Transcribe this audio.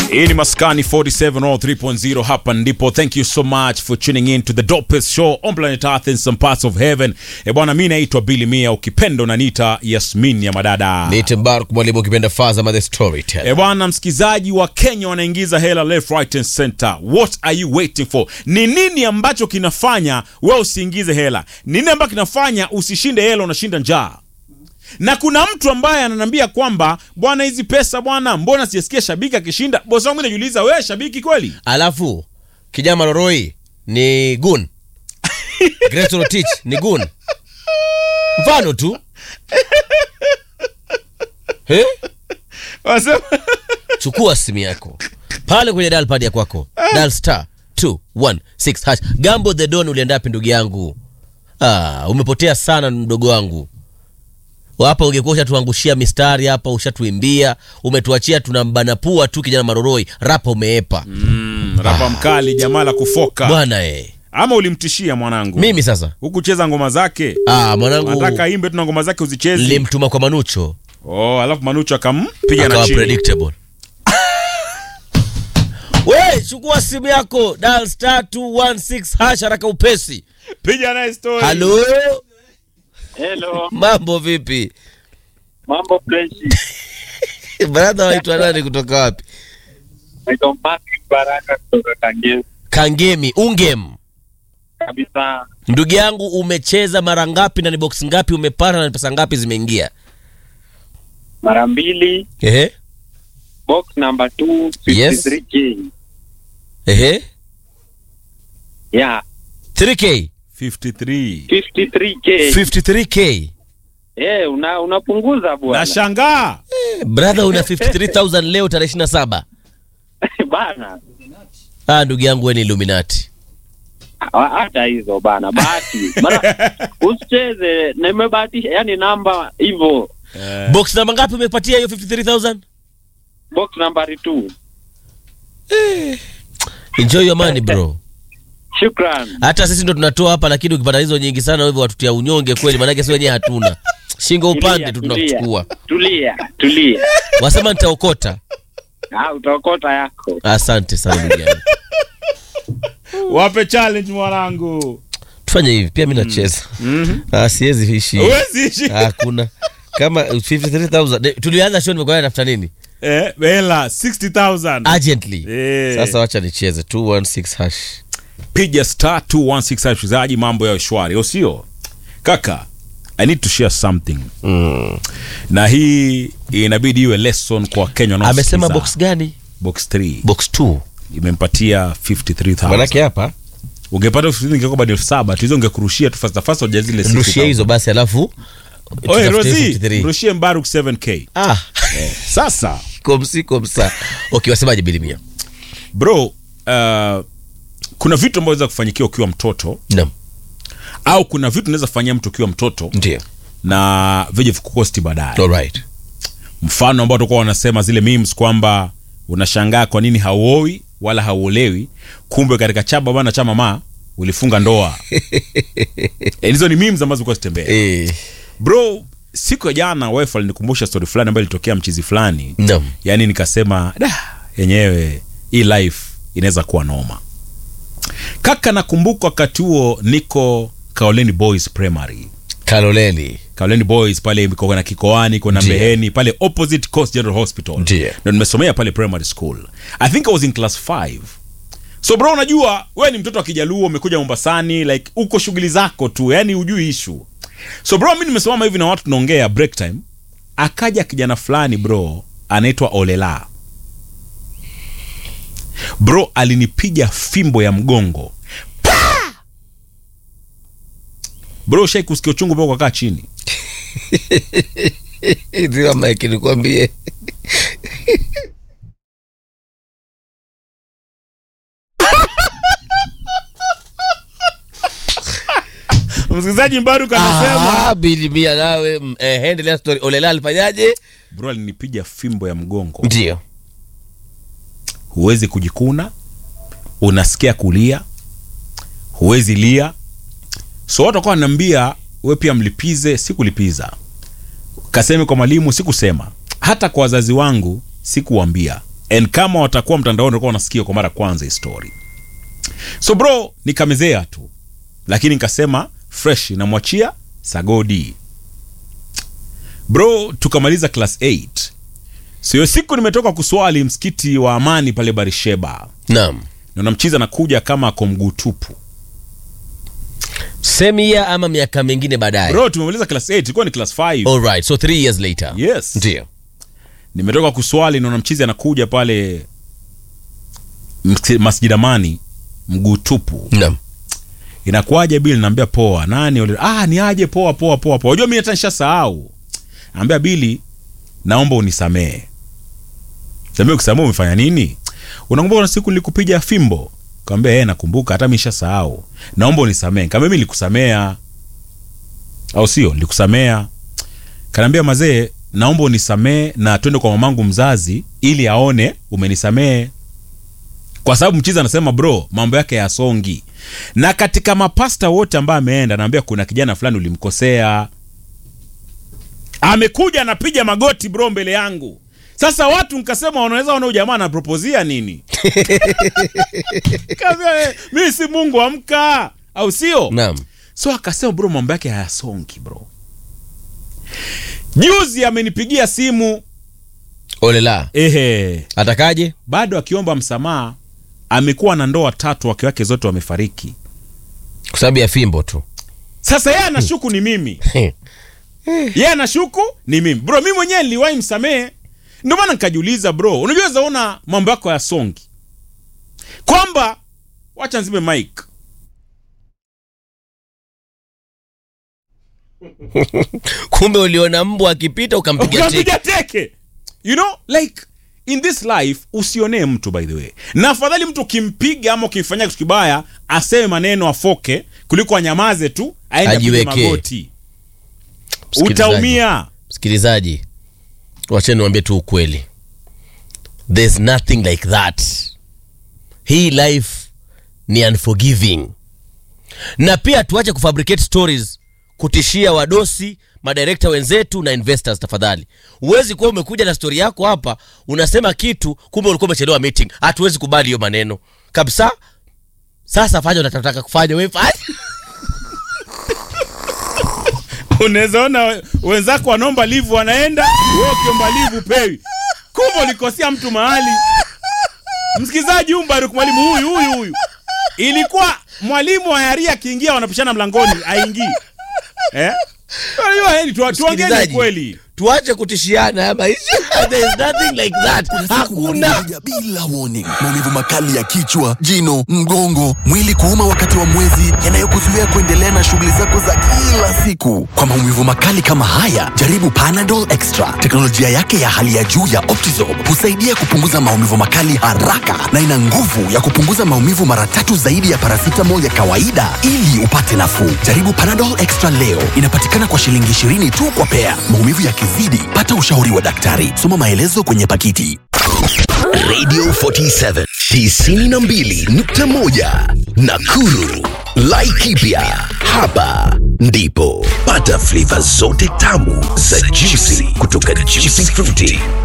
hii ni maskani 47 or 3.0 hapa ndipo thank you so much for tuning in to the dopest show on planet earth in some parts of heaven e bwana mi naitwa bili mia ukipenda unaniita yasmin ya madada Niite Mbaruk mwalimu ukipenda Fazama the storyteller. e bwana msikizaji wa kenya wanaingiza hela left right and center what are you waiting for ni nini ambacho kinafanya we usiingize hela nini ambacho kinafanya usishinde hela unashinda njaa na kuna mtu ambaye ananiambia kwamba bwana hizi pesa bwana mbona sijasikia shabiki akishinda bosi wangu najiuliza wewe shabiki kweli Alafu kijana Maroroi ni gun. Grace Rotich ni gun. Mfano tu. He? Wasema- Chukua simu yako. Pale kwenye dial pad ya kwako. Dial star 216 hash. Gambo the Don ulienda wapi ndugu yangu? Ah, umepotea sana mdogo wangu. Hapa ungekuwa ushatuangushia mistari hapa, ushatuimbia, umetuachia tunambana pua tu kijana Maroroi, rapa umeepa. Mm, rapa mkali jamaa la kufoka Bwana eh. ama ulimtishia mwanangu Mimi sasa. hukucheza ngoma zake Ah, mwanangu nataka imbe tu na ngoma zake uzichezi nilimtuma kwa Manucho oh, alafu manucho akampiga na akawa chini predictable. We, chukua simu yako dial star 216 hash haraka upesi. piga naye story Halo, Hello, mambo vipi? mambo freshi. Brother waitwa nani kutoka wapi? Naitwa Patrick Baraka kutoka Kangemi Kangemi, Ungem. kabisa. Ndugu yangu umecheza mara ngapi na ni box ngapi umepata na ni pesa ngapi zimeingia? Mara mbili, Ehe. box number 2 Yes. 53k. Ehe. Yeah, 3k, 53 53k. 53k. Eh, una unapunguza bwana. nashangaa Brother una 53000 leo tarehe 27. bana. Ah, ndugu yangu wewe ni Illuminati. Ha- Hata hizo bana, bahati. Maana usicheze, nimebahatisha yani namba hivyo. Eh, Box namba ngapi umepatia hiyo 53000? Box number 2. Enjoy your money bro. Shukran. Hata sisi ndo tunatoa hapa, lakini ukipata hizo nyingi sana hivyo watutia unyonge kweli, maanake si wenyewe hatuna shingo upande tu Tulia, tunakuchukua. Tulia, tulia. Wasema nitaokota. Ah, utaokota yako. Asante sana ndugu yangu. wape challenge mwanangu Tufanye hivi pia, mimi nacheza. Ah, siwezi ishi. Huwezi ishi. Hakuna kama 53000 Ne- tulianza show, nimekuwa natafuta nini eh, hela 60000 urgently. Eh. Sasa wacha nicheze 216 hash. piga star 216 mchezaji mambo ya shwari au sio kaka i need to share something Mm. na hii inabidi iwe lesson kwa kenya wanaosikiza. Amesema box gani? box 3 Box 2. imempatia 53000 Manake hapa ungepata 53000 ingekuwa bado elfu saba tu hizo ungekurushia tu fasta fasta uja zile rushia hizo basi, alafu Oye, tutafute Rosie, 53. rushie Mbaruk 7k Ah, sasa komsi komsa. Okay, wasemaje bilimia? bro uh, kuna vitu ambavyo unaweza kufanyikia ukiwa mtoto Naam, au kuna vitu unaweza kufanyia mtu ukiwa mtoto ndio. na vije vikukosti baadaye All right. mfano ambao tulikuwa wanasema zile memes kwamba unashangaa kwa nini hauoi wala hauolewi kumbe katika chaba bana cha mama ulifunga ndoa Eh, hizo ni memes ambazo zilikuwa zitembea Eh, bro siku ya jana wife alinikumbusha story fulani ambayo ilitokea mchizi fulani naam. yaani nikasema da yenyewe hii life inaweza kuwa noma kaka nakumbuka wakati huo niko kaoleni boys primary Kaloleli. kaoleni boys pale iko na kikoani kuna Ndiyo. mbeheni pale opposite coast general hospital Ndiyo. ndo nimesomea pale primary school i think i was in class 5 so bro unajua wewe ni mtoto wa kijaluo umekuja mombasani like uko shughuli zako tu yani ujui ishu so bro mi nimesimama hivi na watu tunaongea break time akaja kijana fulani bro anaitwa olela bro alinipiga fimbo ya mgongo Pa! bro shai kusikia uchungu mpaka ukakaa chini Ndio Mike nikwambie. msikilizaji mbaruk anasema Ah, bilimia nawe mm, eh, endelea story. Olela alifanyaje? bro alinipiga fimbo ya mgongo Ndio. huwezi kujikuna unasikia kulia huwezi lia so watu wakawa wananiambia we pia mlipize sikulipiza kaseme kwa mwalimu sikusema hata kwa wazazi wangu sikuwambia and kama watakuwa mtandaoni watakuwa wanasikia kwa mara kwanza hii story so bro nikamezea tu lakini nikasema fresh namwachia sagodi bro tukamaliza class 8 sio siku nimetoka kuswali msikiti wa amani pale barisheba naam naona mchizi anakuja kama ako mguu tupu same year ama miaka mingine baadaye bro tumemaliza class 8 ilikuwa ni class 5 alright so three years later yes ndio nimetoka kuswali naona mchizi anakuja pale msi- masjid amani mguu tupu naam inakuaje bili naambia poa nani ule ah ni aje poa poa poa poa unajua mimi hata nishasahau naambia bili naomba unisamee samee ukisamee umefanya nini unakumbuka kuna siku nilikupiga fimbo kaambia eh nakumbuka hata mimi nishasahau naomba unisamee kaambia mimi nilikusamea au sio nilikusamea kanaambia mazee naomba unisamee na twende kwa mamangu mzazi ili aone umenisamee kwa sababu mchizi anasema bro mambo yake yasongi na katika mapasta wote ambaye ameenda naambia kuna kijana fulani ulimkosea amekuja anapiga magoti bro mbele yangu sasa watu nkasema wanaweza ona huyu jamaa anapropozia nini Kaambia, "Eh, mimi si mungu amka au sio naam so akasema bro mambo yake hayasongi bro juzi amenipigia simu olela ehe atakaje bado akiomba msamaha amekuwa na ndoa tatu wake wake zote wamefariki kwa sababu ya fimbo tu sasa yeye anashuku ni mimi yeye anashuku ni mimi bro mi mwenyewe niliwahi msamehe ndio maana nikajiuliza bro unajua zaona mambo yako ya songi kwamba wacha nzime mike kumbe uliona mbwa akipita ukampiga teke ukapiga teke you know like in this life usionee mtu by the way na afadhali mtu ukimpiga ama ukimfanyia kitu kibaya aseme maneno afoke kuliko anyamaze tu aende apige Ajiwekee. magoti Msikilizaji. utaumia msikilizaji wacheni niwambie tu ukweli there's nothing like that hii life ni unforgiving na pia tuache kufabricate stories kutishia wadosi madirekta wenzetu na investors tafadhali huwezi kuwa umekuja na stori yako hapa unasema kitu kumbe ulikuwa umechelewa meeting hatuwezi kubali hiyo maneno kabisa sasa fanya unataka kufanya we fanya unaweza ona we- wenzako wanaomba livu wanaenda wewe ukiomba livu pewi kumbe ulikosea mtu mahali msikilizaji huyu Mbaruk mwalimu huyu huyu huyu ilikuwa mwalimu wa yaria akiingia wanapishana mlangoni aingii eh? Unajua, yaani tu- tuongeni Msikilizaji, kweli tuache kutishiana haya maisha there is nothing like that hakuna Kuja bila warning. Maumivu makali ya kichwa, jino, mgongo, mwili kuuma wakati wa mwezi, yanayokuzuia kuendelea na shughuli zako za kila siku. Kwa maumivu makali kama haya, jaribu Panadol Extra. Teknolojia yake ya hali ya juu ya Optizorb husaidia kupunguza maumivu makali haraka na ina nguvu ya kupunguza maumivu mara tatu zaidi ya paracetamol ya kawaida ili upate nafuu. Jaribu Panadol Extra leo. Inapatikana kwa shilingi 20 tu kwa pea. Maumivu yakizidi, pata ushauri wa daktari. Soma maelezo kwenye pakiti. Radio 47 92.1 Nakuru. Laikipia. Hapa ndipo pata flavor zote tamu za juicy kutoka Juicy Fruity